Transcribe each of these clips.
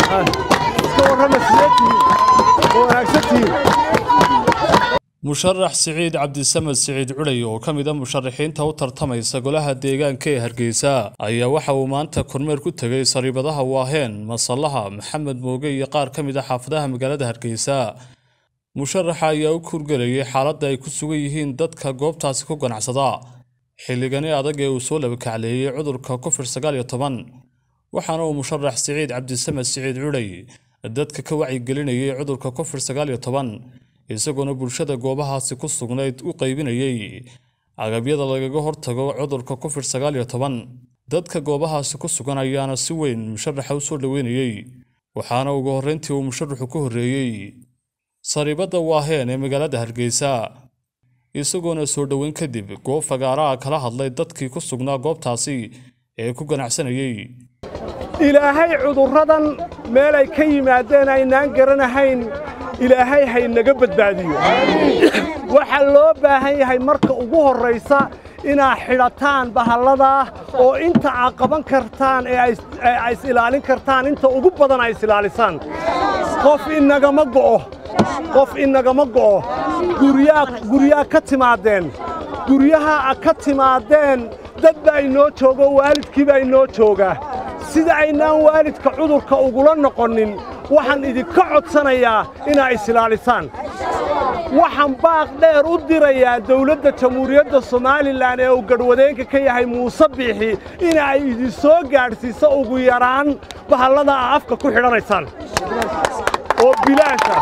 iska warrama sideetihiin ma wanaagsantihiin musharax siciid cabdisamed siciid culay oo ka mid a musharaxiinta u tartamaysa golaha deegaanka ee hargeysa ayaa waxa uu maanta kormeer ku tegay sariibadaha waaheen masallaha maxamed mooge iyo qaar ka mid a xaafadaha magaalada hargeysa musharaxa ayaa u kurgelayay xaaladda ay ku sugan yihiin dadka goobtaasi ku ganacsada xilligani adag ee uu soo labakacleeyey cudurka covid sagaal iyo toban waxaana uu musharax siciid cabdisamed siciid culay dadka ka wacyigelinayay cudurka covid sagaal iyo toban isagoona bulshada goobahaasi ku sugnayd u qaybinayay agabyada lagaga hortago cudurka covid sagaal iyo toban dadka goobahaasi ku sugan ayaana si weyn musharaxa u soo dhoweynayey waxaana ugu horreyntii uu musharaxu ku horreeyey sariibadda waaheen ee magaalada hargeysa isagoona soo dhoweyn kadib goob fagaaraha kala hadlay dadkii ku sugnaa goobtaasi ee ku ganacsanayey ilaahay cudurradan meelay ka yimaadeen aynaan garanahayn ilaahay haynaga badbaadiyo waxaa loo baahan yahay marka ugu horraysa inaad xidhataan bahalladaa oo inta aad qaban kartaan ee ay is ilaalin kartaan inta ugu badan ay is ilaalisaan qof inagama go'o qof inagama go'o guryaa ka timaadeen guryaha a ka timaadeen dad baa inoo joogo waalidkii baa inoo jooga sida aynaan waalidka cudurka ugula noqonin waxaan idinka codsanayaa inaad isilaalisaan waxaan baaq dheer u dirayaa dawladda jamhuuriyadda somalilan ee uu gadhwadeenka ka yahay muuse biixi ina ay idin soo gaadhsiiso ugu yaraan bahallada aa afka ku xidhanaysaan oo bilaasha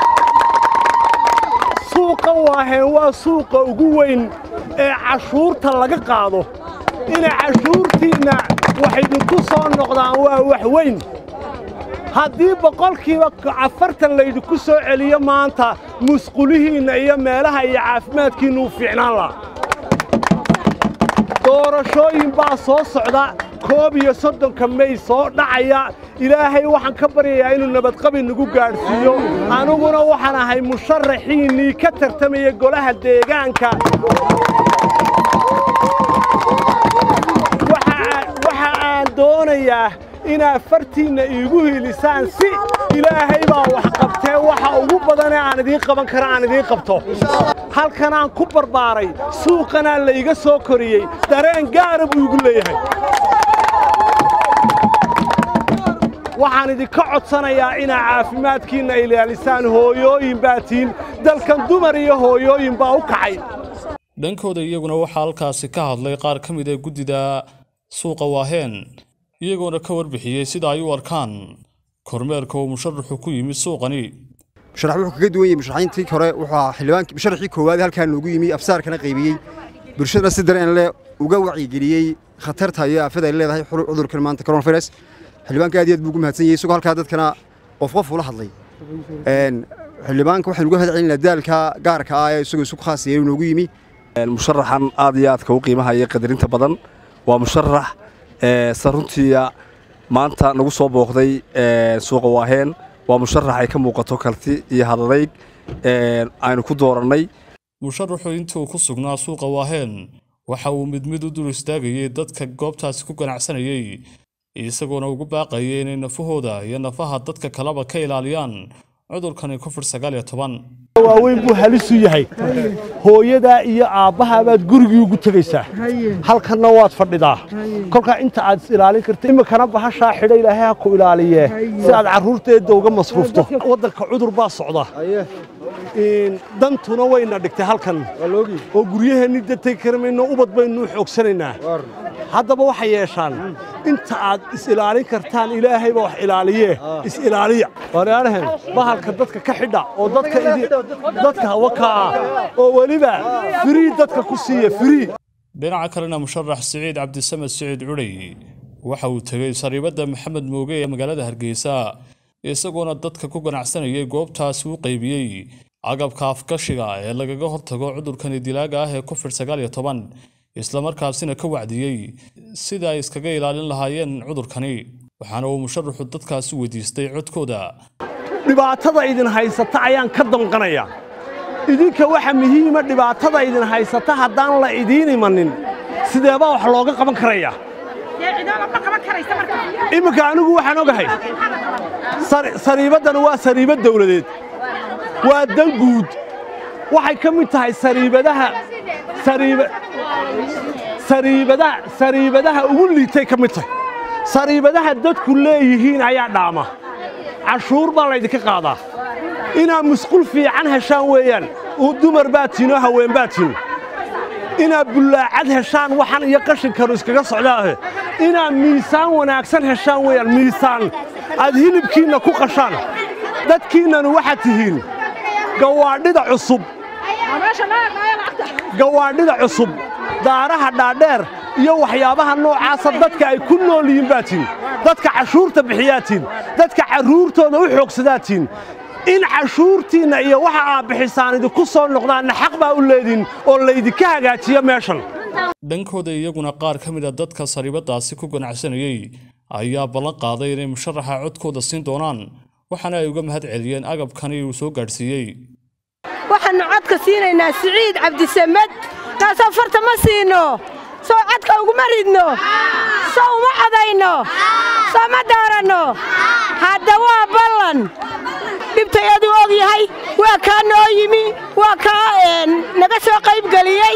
suuqa waaheen waa suuqa ugu weyn ee cashuurta laga qaado ina cashuurtiinna wax idinku soo noqdaan waa wax weyn haddii boqolkiiba afartan laydinku soo celiyo maanta musqulihiinna iyo meelaha iyo caafimaadkiinnu u fiicnaan laha doorashooyin baa soo socda koob iyo soddonka mey soo dhacaya ilaahay waxaan ka baryayaa inuu nabadqabi nagu gaadhsiiyo aniguna waxaan ahay musharaxiinnii ka tartamaya golaha deegaanka waxa aan doonayaa inaad fartiinna iigu hiilisaan si ilaahay baa wax qabtee waxa ugu badanee aan idiin qaban kara aan idiin qabto halkanaan ku barbaaray suuqanaa layga soo koriyey dareen gaara buu igu leeyahay waxaan idinka codsanayaa inaad caafimaadkiinna ilaalisaan hooyooyin baa tihin dalkan dumar iyo hooyooyin baa u kacay dhankooda iyaguna waxaa halkaasi ka hadlay qaar ka mid a guddida suuqa waaheen iyagoona ka warbixiyey sida ay u arkaan kormeerka uu musharaxu ku yimid suuqani musharax wuxuu kaga duwan yahay musharaxiintii hore wuxuu ahaa xildhibaankii musharaxii koowaad halkaa noogu yimi afsaarkana qaybiyey bulshadana si dareen leh uga wacyigeliyey khatarta iyo aafada ay leedahay cudurkan maanta coronavirus xildhibaanka aad iyo aad buu ugu mahadsan yahay isagoo halkaa dadkana qof qof ula hadlay xildhibaanka waxaan uga hadcelinaa daalka gaarka ah ee isagoo isu khaas yeeyu noogu yimi musharaxan aad iyo aadka u qiimahaya qadarinta badan waa musharax saruntiya maanta nagu soo booqday suuqa waaheen waa musharax ay ka muuqato karti iyo hadadayg aynu ku doorannay musharaxu intii uu ku sugnaa suuqa waaheen waxa uu mid mid u dul istaagayey dadka goobtaasi ku ganacsanayey isagoona ugu baaqayay inay nafahooda iyo nafaha dadka kaleba ka ilaaliyaan cudurkani covid sagaal iyo toban waaweyn buu halisu yahay hooyadaa iyo aabbahaa baad gurigii ugu tegaysaa halkanna waad fadhidaa kolkaa inta aad is ilaalin karta iminkana bahashaa xidha ilaahay ha ku ilaaliye si aad carruurteedda uga masruufto waddanka cudur baa socda dantuna wayna dhigtay halkan oo guryaheenni datay karamayno ubad baynu xoogsanaynaa haddaba waxay yeeshaan inta aad is ilaalin kartaan ilaahay baa wax ilaaliye is ilaaliya walaalahan bahalka dadka ka xidha oo dadka dadka wakaa oo weliba firii dadka ku siiya firii dhinaca kalena musharax siciid cabdisamed siciid culey waxa uu tegey sariibadda maxamed mooge ee magaalada hargeysa isagoona dadka ku ganacsanayay goobtaasi u qaybiyey agabka afgashiga ee lagaga hortago cudurkani dilaaga ah ee covid sagaal iyo toban islamarkaasina ka wacdiyey sida ay iskaga ilaalin lahaayeen cudurkani waxaana uu musharaxu dadkaasi weydiistay codkooda dhibaatada idin haysata ayaan ka danqanaya idinka waxa muhiima dhibaatada idin haysata haddaan la idiin imanin sideebaa wax looga qaban karaya iminka anigu waxaan ogahay sariibaddana waa sariibad dawladeed waa dan guud waxay ka mid tahay sariibadaha sariibadaha ugu liitay ka mid tahay sariibadaha dadku leeyihiin ayaa dhaama cashuur baa laydinka qaadaa inaad musqul fiican heshaan weeyaan dumar baa tiinoo haween baa tiin inaad bullaacad heshaan waxan iyo qashinkaru iskaga socdaahe inaad miisaan wanaagsan heshaan weeyaan miisaan aad hilibkiinna ku qashaan dadkiinnanu waxaad tihiin gawaadhida cusub gawaadhida cusub daaraha dhaadheer iyo waxyaabaha noocaasa dadka ay ku nool yihiin baa tiin dadka cashuurta bixiyaa tiin dadka carruurtooda u xoogsadaa tiin in cashuurtiinna iyo waxa aad bixisaan idinku soo noqdaanna xaq baa u leediin oo laydinka hagaajiyo meeshan dhankooda iyaguna qaar ka mid a dadka sariibadaasi ku ganacsanayey ayaa ballan qaaday inay musharaxa codkooda siin doonaan waxaana ay uga mahad celiyeen agabkani uu soo gaadhsiiyey waxaannu codka siinaynaa siciid cabdisamed kaasoo farta ma siino soo codka uguma ridno soo uma codayno soo ma dooranno hadda waa ballan dhibtayaduu og yahay waa kaa noo yimi waa kaa naga soo qaybgeliyey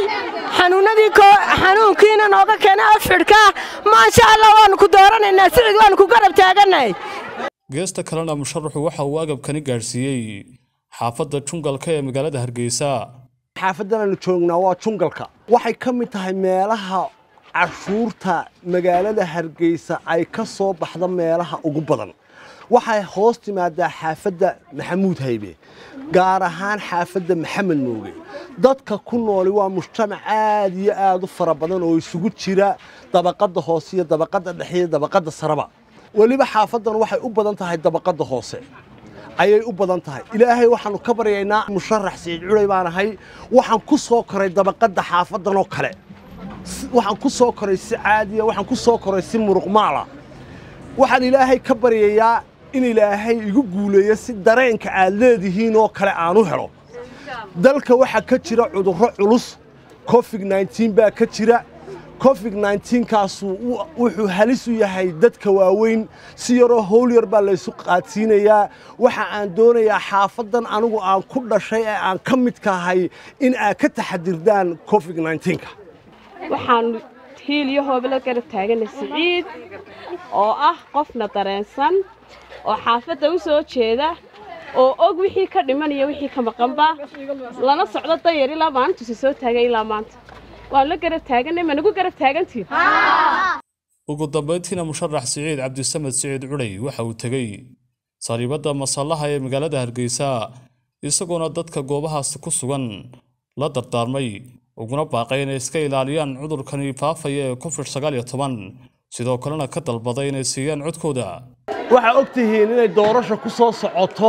xanuunkiina nooga keenay afxidhka maasha allah waannu ku dooranaynaa sicid waannu ku garab taagannahay geesta kalena musharaxu waxa uu agabkani gaadhsiiyey xaafadda jungalka ee magaalada hargeysa xaafaddan aanu joognaa waa jungalka waxay ka mid tahay meelaha cashuurta magaalada hargeysa ay ka soo baxda meelaha ugu badan waxay hoos timaadaa xaafadda maxamuud haybe gaar ahaan xaafadda maxamed mooge dadka ku nooli waa mujtamac aad iyo aad u fara badan oo isugu jira dabaqadda hoose iyo dabaqadda dhexe iyo dabaqadda sareba weliba xaafaddan waxay u badan tahay dabaqadda hoose ayay u badan tahay ilaahay waxaannu ka baryaynaa musharax siciid culay baan ahay waxaan ku soo koray dabaqadda xaafaddan oo kale waxaan ku soo koray si caadiya waxaan ku soo koray si muruqmaala waxaan ilaahay ka baryayaa in ilaahay igu guuleeyo si dareenka aad leedihiin oo kale aan u helo dalka waxaa ka jira cudurro culus covid nneteen baa ka jira covid nneteenkaasu wuxuu halis u yahay dadka waaweyn si yaroo howl yar baa laysu qaadsiinayaa waxa aan doonayaa xaafaddan anigu aan ku dhashay ee aan ka midka ahay in aad ka taxadirdaan covid nneteenka waxaannu hiil iyo hoobla garab taagana siciid oo ah qofna dareensan oo xaafadda u soo jeeda oo og wixii ka dhimanaya wixii ka maqanba lana socdo dayar ilaa maalintuusa soo taagay ilaa maanta waan la garab taaganay ma nagu garab taagantiin ugu dambayntiina musharax siciid cabdisamed siciid culay waxa uu tegey sariibadda masallaha ee magaalada hargeysa isagoona dadka goobahaasi ku sugan la dardaarmay uguna baaqay inay iska ilaaliyaan cudurkani faafaya ee covid sagaal iyo toban sidoo kalena ka dalbaday inay siiyaan codkooda waxaa og tihiin inay doorasha ku soo socoto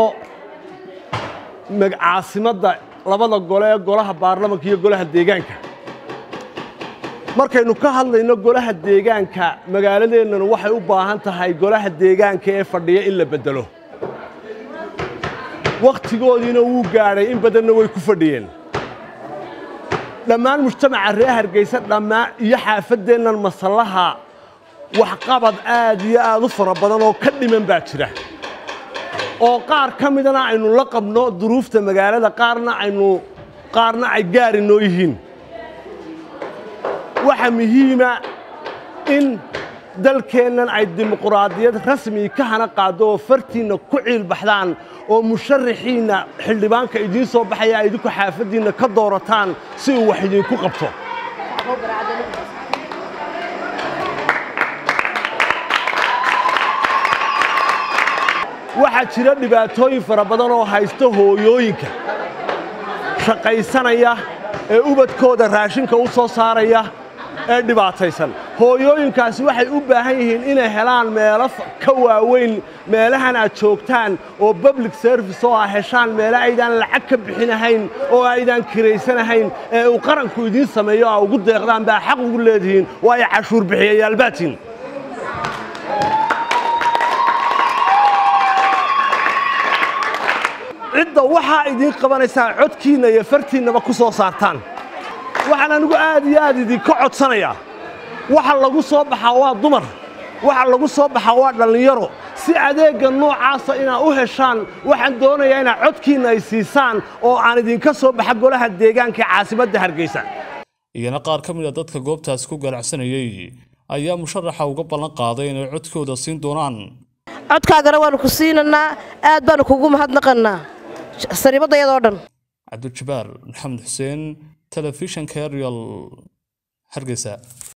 caasimadda labada gole ee golaha baarlamanka iyo golaha deegaanka markaynu ka hadlayno golaha deegaanka magaaladeennanu waxay u baahan tahay golaha deegaanka ee fadhiya in la beddelo wakhtigoodiina wuu gaadhay in badanna way ku fadhiyeen dhammaan mujtamaca reer hargeysa dhammaan iyo xaafaddeennan masallaha waxqabad aad iyo aad u fara badan oo ka dhiman baa jira oo qaar ka midana aynu la qabno duruufta magaalada qaarna aynu qaarna ay gaari noo yihiin waxaa muhiima in dalkeennan ay dimuquraadiyad rasmi ka hana qaaddo oo fartiinna ku ciilbaxdaan oo musharaxiinna xildhibaanka idiin soo baxaya ay idinku xaafaddiinna ka doorataan si uu wax idinku qabto waxaa jira dhibaatooyin fara badan oo haysta hooyooyinka shaqaysanaya ee ubadkooda raashinka u soo saaraya ee dhibaataysan hooyooyinkaasi waxay u baahan yihiin inay helaan meelo ka waaweyn meelahan aad joogtaan oo public service oo ah heshaan meelo aydaan lacag ka bixinahayn oo aydaan kiraysanahayn ee uu qaranku idiin sameeyo aa ugu deeqdaan baa xaq ugu leedihiin waayo cashuur bixiyayaalbaatiin cidda waxaa idiin qabanaysaa codkiinna iyo fartiinnaba ku soo saartaan waxaan anigu aad iyo aad idinka codsanayaa waxa lagu soo baxaa waa dumar waxa lagu soo baxaa waa dhallinyaro si adeegga noocaasa inaad u heshaan waxaan doonayaa inaad codkiinna ay siisaan oo aan idinka soo baxa golaha deegaanka ee caasimadda hargeysa iyana qaar ka mid a dadka goobtaas ku ganacsanayey ayaa musharaxa uga ballan qaaday inay codkooda siin doonaan codkaagana waannu ku siinaynaa aad baannu kugu mahadnaqannaa sariibaddayadoo dhan cabdijabaar maxamed xuseen telefishanka real hargeysa